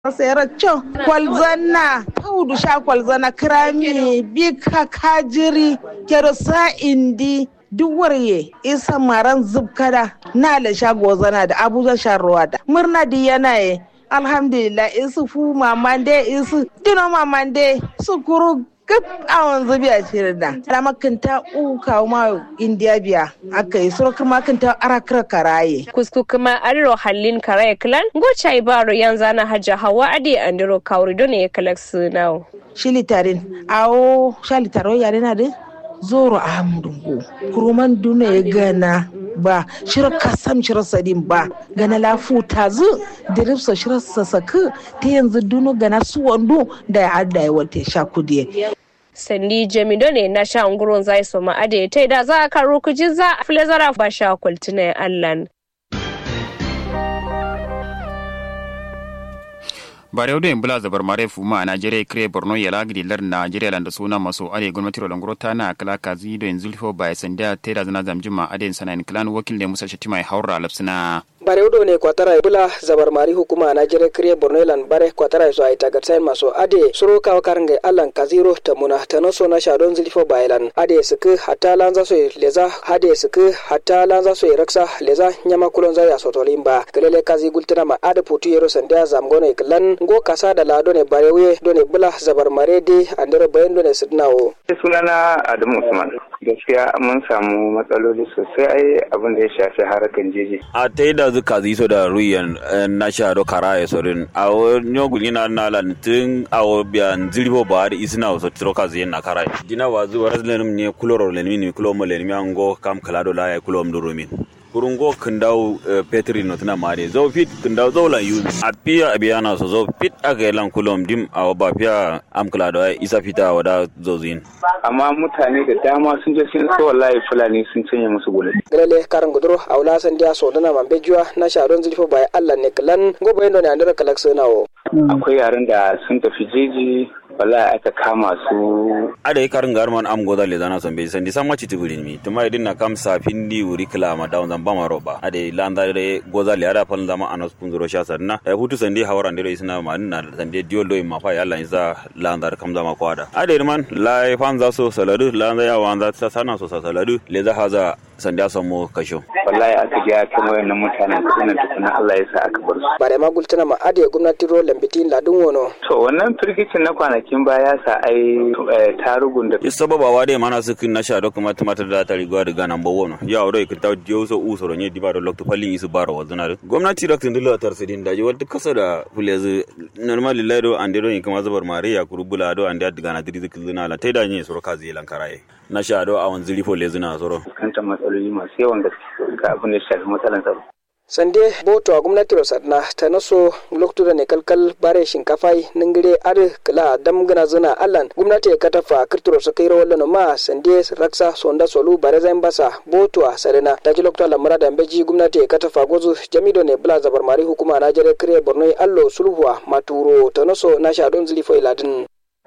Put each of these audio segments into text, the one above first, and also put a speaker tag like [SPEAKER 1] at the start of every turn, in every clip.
[SPEAKER 1] sera cho kwalzana paudu sha kwalzana krami bika kajiri kerosa indi duwarye isa maran zubkada na la shago zana da abuja sharuwa da murna di yana ye alhamdulillah isu fu mamande isu dino mamande su kuru gab awon zubi a shirin da ala makanta uka ma indiya biya aka yi suro kuma kanta arakira karaye
[SPEAKER 2] kusku kuma ariro hallin karaye klan gocha ibaro yanzu na hajja hawa ade andiro kawri don ya kalak sunawo
[SPEAKER 1] shilitarin awo shalitaro yare na de zoro ahmudungo kuruman duna ya gana ba shirar kasam shirar sadin ba gana lafu ta zu diripsa shirar sasaka ta yanzu dunu gana su wando da ya adda ya wata sha kudiye
[SPEAKER 2] sandi jamido ne na sha ungurin zai so ma'ade ta da za a karo kuji za a fili zara ba sha kwaltina ya allan
[SPEAKER 3] bare wudu bula zabar mare fuma a najeriya kire borno ya lagidi lar najeriya landa suna maso ade gwamnati rolan grota na kala kazi do yanzu lifo ba sanda te da zana zamjima ade sanan klan wakil ne musa shatima ya haura lapsina
[SPEAKER 4] bare udo ne kwatara bula zabar mari hukuma na jere kriye borno lan bare kwatara so ay tagat sain maso ade suro kaw karnge allan kaziro ta muna ta no so na shadon zilfo bailan ade suku hatta lanza so leza ade suku hatta lanza so raksa leza nyama kulon za ya sotolimba kelele kazi gultana ma ade putu yero sandia zamgone klan go kasa da lado ne bare we do ne bula zabar mare de andere bayan do ne sidnawo
[SPEAKER 5] sunana adamu usman gaskiya mun samu matsaloli sosai ai abin da ya shafi harakan jeji
[SPEAKER 6] a ta yi da zuka ziso da ruyan na sha do kara ya sorin a wani guli na na lantin a biyan zirbo ba da isina wasu tiroka ziyan na kara dina wa zuwa razlenim ne kuloro lenimi ne kulo mo lenimi an go kam kalado la ya kulo mdurumin kurungo kindau petri no tana mare zo fit kindau zo la yu a piya abiya na so zo fit aga lan kulom dim a ba piya am kala da isa fita wada zo zin
[SPEAKER 5] amma mutane da dama sun je sun so wallahi fulani sun canye musu gole
[SPEAKER 4] galale karan gudro aula san dia so dana man bejuwa na sharon zulfo bai Allah ne klan go bayan ne andara kalak sonawo
[SPEAKER 5] akwai yaran da sun tafi jeji wallahi aka kama su
[SPEAKER 6] ada karin garman am goda le dana son be san di samma citi burin mi tuma idin na kam safin di wuri kila ma dawn zan bama roba ada landa re goda le ada fal zama anas kunzuro sha sanna e hutu san di hawaran de isna ma na san de diol do ma fa yalla isa landa kam zama kwada ada man la fan za so saladu landa ya wanda ta sana so saladu le za haza san da samu kasho
[SPEAKER 5] wallahi aka ji kan wayannan mutanen kuma tukuna Allah ya sa aka bar su
[SPEAKER 4] bare ma gultana ma ade gwamnati ro lambitin ladun wono
[SPEAKER 5] to wannan firgicin na kwanakin baya sa ai tarugun da
[SPEAKER 6] sababa wa dai mana su kin na sha do kuma tumatar da ta riga da ganan bawo no ya ro ka ta dio so u so ronye diba do lokto falli isu baro wa zuna gwamnati da tun dilla tar sidin da wata kasa da fulezi normal lillahi do ande do ni kuma zabar mare ya kurubula do ande da gana diri zuna la tai da ni so ka zai lankaraye na sha do a wanzu rifo lezuna soro
[SPEAKER 5] kantan matsaloli masu yawan gaske ga abin da ya shafi matsalan tsaro
[SPEAKER 4] sande boto a gwamnati sadna ta naso loktura ne kalkal bare shinkafai ningire ar kala dam gana zuna allan gwamnati ya katafa kirturo su kai rawar lano ma sande raksa sonda solu bare zain basa boto a sarena ta ji lokta lamura da beji gwamnati ya katafa gozu jamido ne bula zabar mari hukuma na jere kire borno allo sulhuwa maturo ta naso na shadon zilifo iladin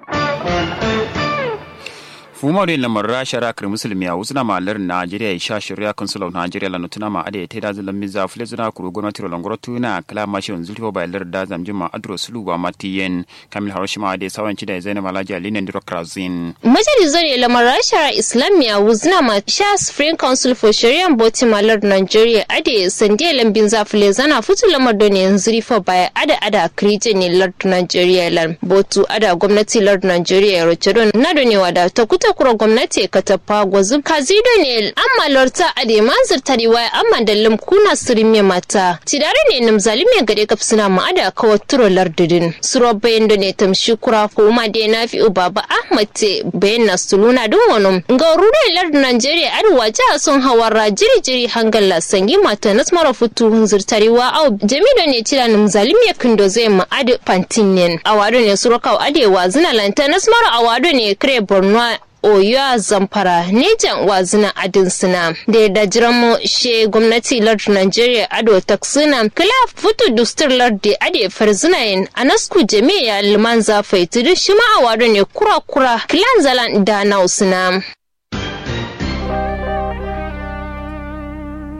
[SPEAKER 3] fuma da lamar rasha rakar musulmi a wasu na malar najeriya ya sha shirya consul of nigeria la nutuna ma ada ta dazu lamin za fule zuna kuro gwamnati rolan gwamnati na kala mashi wanzu zulfa ba lar da zamjin ma adro sulu wa matiyen kamil haroshima da sawanci da zainab alhaji alina ndiro krazin
[SPEAKER 7] majalisar ne lamar rasha islamiyya wuzna ma sha supreme council for sharia boti malar nigeria ade sandiya lambin za fule zana futu lamar da ne yanzu rifa baya ada ada kirije ne lard nigeria lan botu ada gwamnati lard nigeria ya roce don na da ne wada ta kuta kura gwamnati ka tafa gwazu kazido ne amma lorta a da manzir tariwa amma da limkuna sirime mata tidare ne nam zalime gare ka suna ma'ada kawai turo lardudin suro bayan da ne tamshi kura ko ma da na fi baba ahmad te bayan na suluna don wani ga rure lardun najeriya arewa jiha sun hawara jiri jiri hangal sangi mata na mara futu zirtariwa au jamido ne tira nam zalime kindo zai ma'ada pantinen awado ne suro kawo adewa zina lanta na mara awado ne kire borno oyo a zamfara nejan wazina adin suna da yadda jiran mu she gwamnati lardin nigeria ado taksina kila futu dustur lardi ade farzinayin anasku jami'a liman zafai tudu shi ma'awado ne kura-kura kilan zalan da na usuna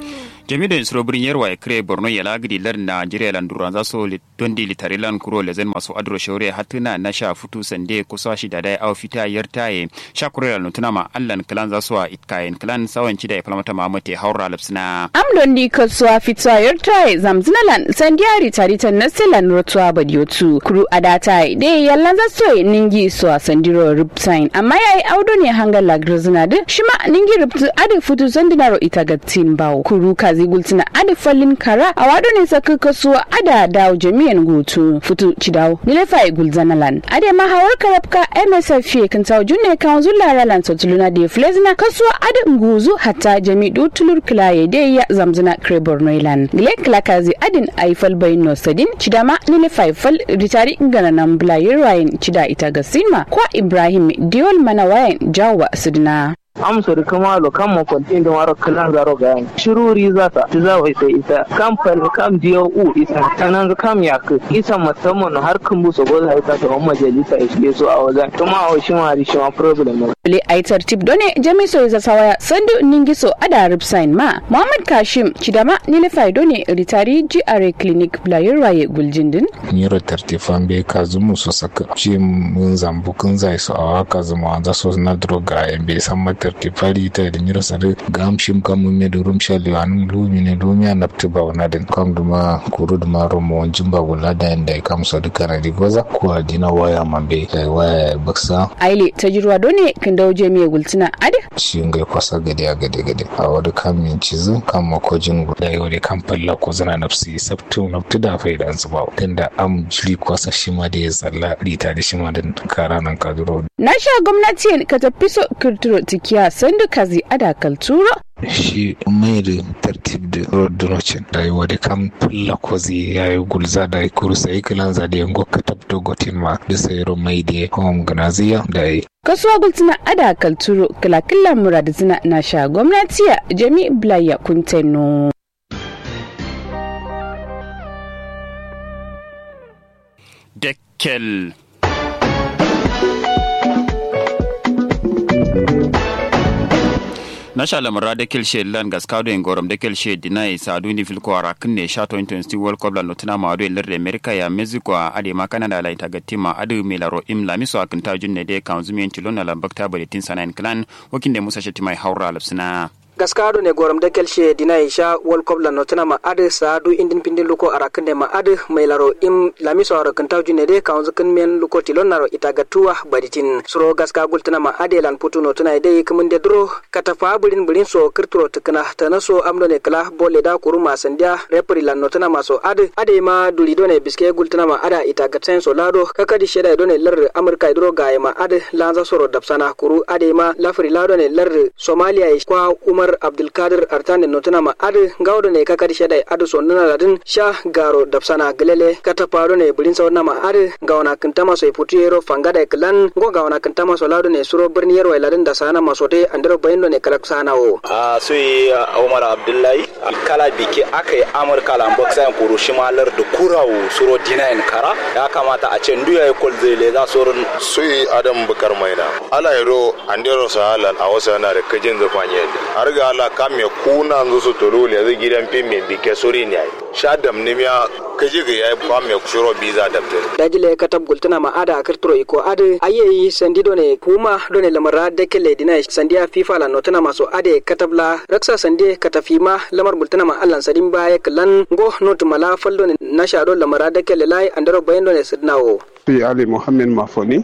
[SPEAKER 3] jami da insuro birin yarwa ya kire borno ya lagidi lar nigeria lan duran za so don di litari lan kuro lezen masu adro shaure hatuna na sha futu sande kusa shi da dai awa fita yar taye sha kure lan tuna ma allan klan za so a itkayen klan sawan ci da ya falmata mamate haura lapsina
[SPEAKER 8] amdon di kasuwa fita yar taye zamzinalan sandiyari taritan na silan rotuwa badiotu kuru adata de yallan za so ningi so a sandiro ripsain amma yayi audo ne hangar lagrizina de shima ningi riptu adi futu sandinaro ita ga bawo kuru kazi gultina adi fallin kara a wado ne saka kasuwa ada dawo jami'an gutu futu cidawo nilefa gulzanalan ade ma hawar karabka msf kan tawo junne kan zulla ralan sotuluna de flezina kasuwa adi nguzu hatta jami'u tulur kilaye de ya zamzina krebor noilan gile klakazi adin aifal bayno sadin cidama nilefa fal ritari ngana nan bulayin rayin cida ita ga sinma kwa ibrahim diol mana wayan jawa sudina
[SPEAKER 9] amsori kama lo kam mo kontin do maro kalan zaro ga shiruri zata ti za wai sai ita kam fal kam diyo u isa tanan kam ya ku isa musamman har kan buso go za ita to majalisa ishe so a wajen to ma o shima ri shima problem
[SPEAKER 8] le ai tartib done jamiso isa sawaya sandu ningiso ada ripsign ma muhammad kashim chidama nile fai done ritari GRA clinic blayir waye guljindin
[SPEAKER 10] nyiro tartifan be kazumu so saka ci mun zambu kun zai so awa kazumu an so na droga be san mata tartifari ta da nyiro sare gam shim kam me do rum shali wan lumi ne lumi an napti ba wana den kam duma kuru duma romo wanjin ba wala da inda kam so duka na digoza ko adina waya mambe kai waya baksa
[SPEAKER 8] aile tajirwa done kan dawo jami'a gultina ade
[SPEAKER 10] shi ngai kwasa gade a gade gade a wani kam min cizu kan makojin guda yau da kan falla ko zana nafsi sabtu nafti da faida an zuba tunda am jiri kwasa shi ma da ya tsalla rita da shi ma da kara nan kaduro
[SPEAKER 8] na sha gwamnati ka tafi so kirtiro tikiya sandu kazi ada kalturo
[SPEAKER 10] shi mai da tartib da rodinocin rayuwa da kan fulla kozi ya yi gulza da ya kurusa yi kilan za da yango ka tabto gotin ma da sayaro mai da home ganaziya da ya yi
[SPEAKER 8] kasuwa gultina ada kalturo kilakilla murad zina na sha gwamnati jami blaya kunteno
[SPEAKER 3] Dekkel. nasha lamara da kilshe lan gaskado en gorom da kilshe dinai sadu ni filko ara kunne sha 2020 world cup lan lotuna ma ado lir america ya mexico a ade ma canada la ita gatima adu milaro im la miso akin ta junne de kanzumi en tilona la bakta bade tin sanan clan wakin de musa shetima haura lapsina
[SPEAKER 4] gaskado ne gorom de kelshe dina isha world cup la notana ma ade saadu indin pindin luko arakande ma ade mailaro im lamiso aro kan tawju ne de kaunzu kan men luko tilonaro itagatua baditin suro gaska gultana ma ade lan putu notana de kumun de dro kata fa bulin bulin so kirturo tukana tanaso amdo ne kala bolle da kuruma sandia repri lan notana ma so ade ade ma duli do ne biske gultana ma ada itagaten so lado kakadi sheda do ne lar amurka dro gaye ma ade lanza soro dapsana kuru ade ma lafri lado ne lar somalia kwa umar umar abdulkadir artane notuna ma adu gawdo ne kakadi shedai adu so nuna ladin sha garo dapsana gelele kata paro ne bulin sauna ma adu gawana kintama so iputu yero fangada klan go gawana kintama so lado ne suro birni yero ladin da sana masote andero bayendo ne kalak sana o
[SPEAKER 11] a soyi umar abdullahi kala biki akai amurka lan boksan kuru shimalar da kurawo suro dinayin kara ya kamata a ce nduya kol zele za surun
[SPEAKER 12] soyi adam bukar maina ala yaro andero sahalan a wasu yana da kajin zafanye har ga ala kame kuna nzo su tolo le zai gidan fim mai bike sori ne ai sha dam ne miya kaje ga yayi kwa me shiro biza da te
[SPEAKER 4] dajile katab gultuna ma ada kirturo iko ade ayeyi sandi done kuma done lamara dekele dina sandiya fifa la notuna maso ade katabla raksa sandi katafima lamar gultuna ma allan sadin baya klan go not mala faldo ne nasha do lamara dekele lai andaro bayendo ne sidnawo
[SPEAKER 13] fi ali muhammed mafoni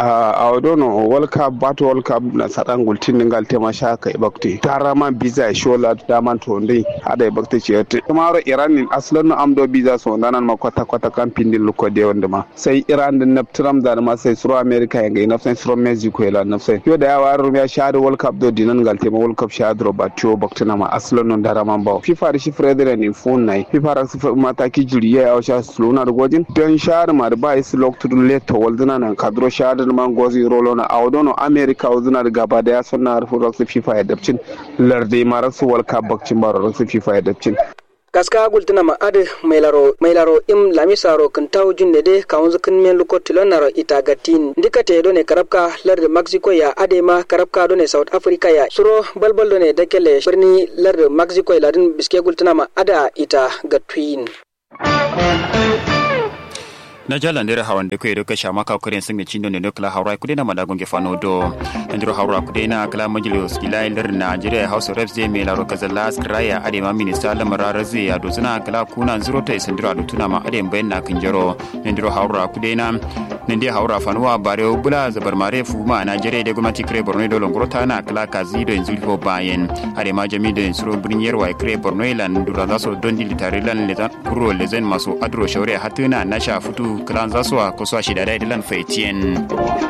[SPEAKER 13] a wadono world cup bat world cup na sadan gultin ningal tema shaka ibakti tarama biza shola daman to ndai ada ibakti ciyete kamaro iran in aslan no amdo biza so nanan ma kwata kwata kan pindin luko de wanda ma sai iran din naptram da ma sai suro america ya ga nafsan suro mexico ya nafsan yo da yawa rum ya shahada world cup do dinan gal tema world cup shahada robatio baktina ma aslan no darama ba fifa da shi fredere ni fun nai fifa ra su mataki juri ya ya sha slona da gojin don shahada ma da ba is loktu leta walduna nan kadro shahada man gozi rolo na awdono america walduna da gaba da ya sonna harfu raksu fifa ya dabcin larde ma raksu world cup bakcin baro raksu fifa ya dabcin
[SPEAKER 4] kaska gultina ma ade mailaro mailaro im lamisaro kintaw junne de kawunzu kin men luko tilonaro itagatin ndika te done karabka larde mexico ya ade ma karabka done south africa ya suro balbal done dakele birni larde mexico ya ladin biske gultina ma ada ita gatwin
[SPEAKER 3] na jala ndere hawan de kwe doka shama ka kore singa chindo ne dokla hawra kude na madagon ge fano do ndiro hawra kude na kala majlis ila lir Nigeria House of Reps de me la roka zalla skraya ade ma minista la marara ze ya do zuna kala kuna zuro ta isindiro ado tuna ma ade mbayen na kinjaro ndiro hawra kude na nende hawra fanuwa bare bula zabar mare fuma Nigeria de gwamnati kre Borno do longoro ta na kala kazi do inzuli ko bayen ade ma jami do insuro brinyer wa kre Borno lan dura zaso dondi litare lan lezan kuro lezen maso adro shawre hatuna na sha futu kalan zasuwa ko so shi da dai dilan faitien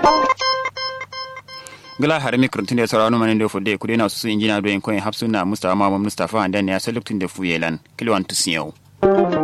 [SPEAKER 3] gala har mi kurtun da saurano manin da fudde kudi na su injina do en koyin hapsuna mustafa mama mustafa andan ya saluktin da fuyelan kilwan tusiyau